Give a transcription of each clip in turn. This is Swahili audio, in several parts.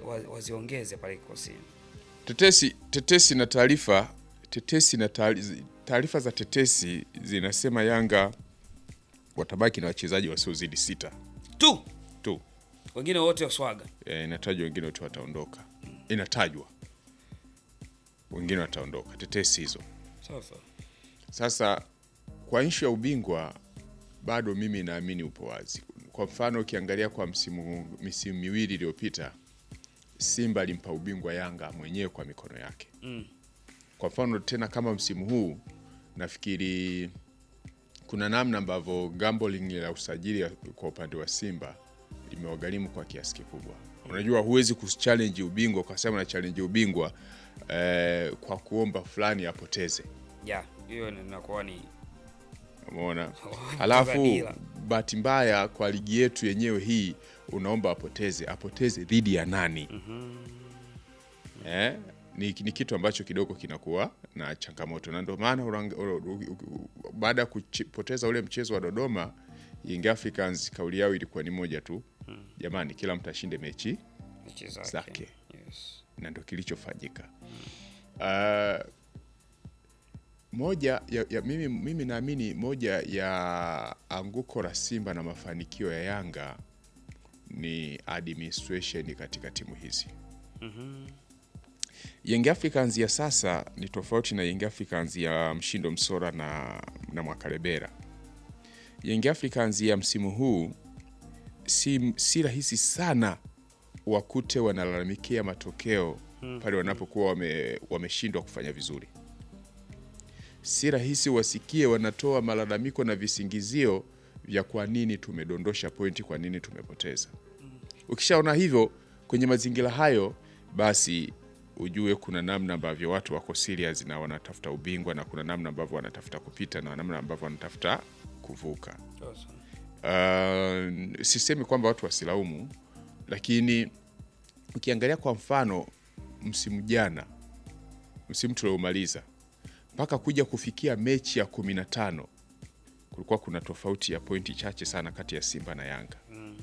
wa, waziongeze pale kikosini. Tetesi tetesi na taarifa tetesi na taari- taarifa za tetesi zinasema Yanga watabaki na wachezaji wasiozidi sita Tu tu. wengine wote waswaga. E, inatajwa wengine wote wataondoka, inatajwa wengine wataondoka, tetesi hizo. Sasa Sasa kwa nchi ya ubingwa bado mimi naamini upo wazi. Kwa mfano ukiangalia kwa msimu misimu miwili iliyopita Simba alimpa ubingwa Yanga mwenyewe kwa mikono yake. Mm. Kwa mfano tena kama msimu huu nafikiri kuna namna ambavyo gambling la usajili ya- kwa upande wa Simba limewagharimu kwa kiasi kikubwa. Unajua huwezi kuchallenge ubingwa ukasema na challenge ubingwa eh, kwa kuomba fulani apoteze. ya hiyo ni- inakuwa ni Umeona? Kucheza Halafu dila. bahati mbaya kwa ligi yetu yenyewe hii unaomba apoteze, apoteze dhidi ya nani? Eh, ni, ni kitu ambacho kidogo kinakuwa na changamoto, na ndio maana urang- ur- u- u- baada ya kupoteza ule mchezo wa Dodoma, Young Africans kauli yao ilikuwa ni moja tu, jamani, kila mtu ashinde mechi mechi Zake. zake. Yes. na ndo kilichofanyika. Uh, moja ya, ya, mimi, mimi naamini moja ya anguko la Simba na mafanikio ya Yanga ni administration katika timu hizi. Young Africans ya sasa ni tofauti na Young Africans ya Mshindo Msora na, na Mwakarebera. Young Africans ya msimu huu si, si rahisi sana wakute wanalalamikia matokeo pale wanapokuwa wame, wameshindwa kufanya vizuri. Si rahisi wasikie wanatoa malalamiko na visingizio vya kwa nini tumedondosha pointi, kwa nini tumepoteza. Ukishaona hivyo kwenye mazingira hayo, basi ujue kuna namna ambavyo watu wako serious na wanatafuta ubingwa na kuna namna ambavyo wanatafuta kupita na namna ambavyo wanatafuta kuvuka. Sasa. Uh, sisemi kwamba watu wasilaumu, lakini ukiangalia kwa mfano msimu jana, msimu tuliomaliza mpaka kuja kufikia mechi ya kumi na tano kulikuwa kuna tofauti ya pointi chache sana kati ya Simba na Yanga.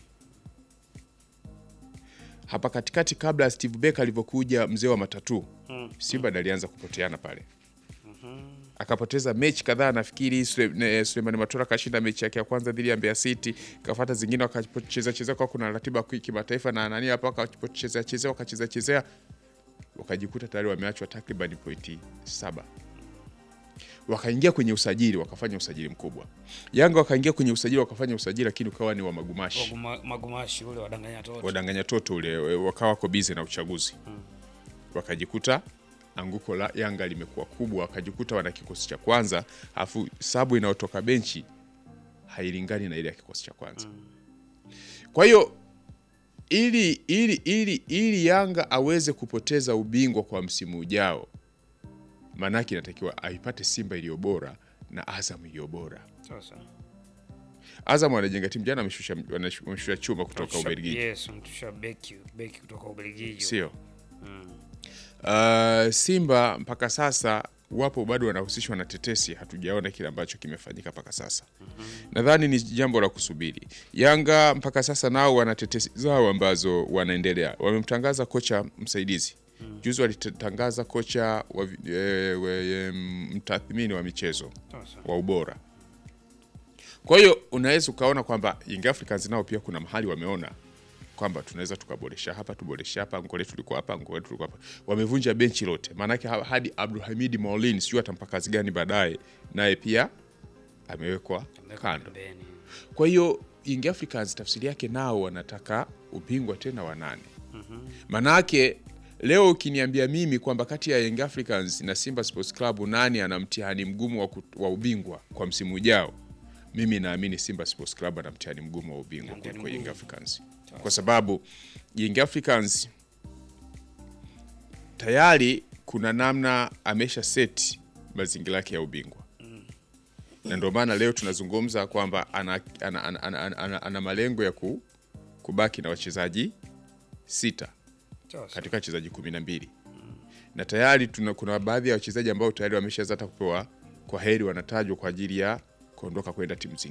Hapa katikati, kabla ya Steve Becker alivyokuja mzee wa matatu, Simba ndo alianza kupoteana pale akapoteza mechi kadhaa. Nafikiri Sule- ne- Suleiman Matola kashinda mechi yake ya kwanza dhidi ya Mbeya City, kafata zingine wakacheza chezea, kwa kuna ratiba ya kimataifa na nani hapa, wakachezea chezea wakacheza chezea, wakajikuta tayari wameachwa takriban pointi saba. Wakaingia kwenye usajili, wakafanya usajili mkubwa. Yanga wakaingia kwenye usajili, wakafanya usajili, lakini ukawa ni wa magumashi Waguma- Magumashi ule wadanganya toto. wadanganya toto ule, wakawa wako bize na uchaguzi, wakajikuta anguko la Yanga limekuwa kubwa, wakajikuta wana kikosi cha kwanza, afu sabu inayotoka benchi hailingani na ile ya kikosi cha kwanza. Kwa hiyo ili, ili, ili, ili Yanga aweze kupoteza ubingwa kwa msimu ujao, maanake inatakiwa aipate Simba iliyo bora na Azam iliyo bora. Sasa. Azam wanajenga timu, jana wameshusha wameshusha chuma kutoka Mtusha- Ubelgiji. Yes, mtusha beki beki kutoka Ubelgiji. sio uh, Simba mpaka sasa wapo bado wanahusishwa na tetesi, hatujaona kile ambacho kimefanyika mpaka sasa. Nadhani ni jambo la kusubiri. Yanga mpaka sasa nao wana tetesi zao ambazo wanaendelea. Wamemtangaza kocha msaidizi juzi, walitangaza kocha wa, vi- eh, we- em, mtathmini wa michezo Sasa. wa ubora. Kwa hiyo unaweza ukaona kwamba Young Africans nao pia kuna mahali wameona kwamba tunaweza tukaboresha hapa, tuboresha hapa, ngole tulikuwa hapa, ngole tulikuwa hapa. Wamevunja benchi lote, maanake ha- hadi Abdulhamid Maulin sijui atampa kazi gani baadaye, naye pia amewekwa kando. Pembeni. Kwa hiyo Young Africans tafsiri yake nao wanataka ubingwa tena wa nane. Manake leo ukiniambia mimi kwamba kati ya Young Africans na Simba Sports Club nani ana mtihani mgumu wa, kut- wa ubingwa kwa msimu ujao, mimi naamini Simba Sports Club ana mtihani mgumu wa ubingwa Mtihani kuliko Young mgumu. Africans, kwa sababu Young Africans tayari kuna namna amesha set mazingira yake ya ubingwa na ndio maana leo tunazungumza kwamba ana, ana, ana, ana, ana, ana, ana malengo ya ku, kubaki na wachezaji sita Sasa. katika wachezaji kumi na mbili na tayari tuna, kuna baadhi ya wachezaji ambao tayari wameshaanza hata kupewa kwa heri, wanatajwa kwa ajili ya kuondoka kwenda timu zingine.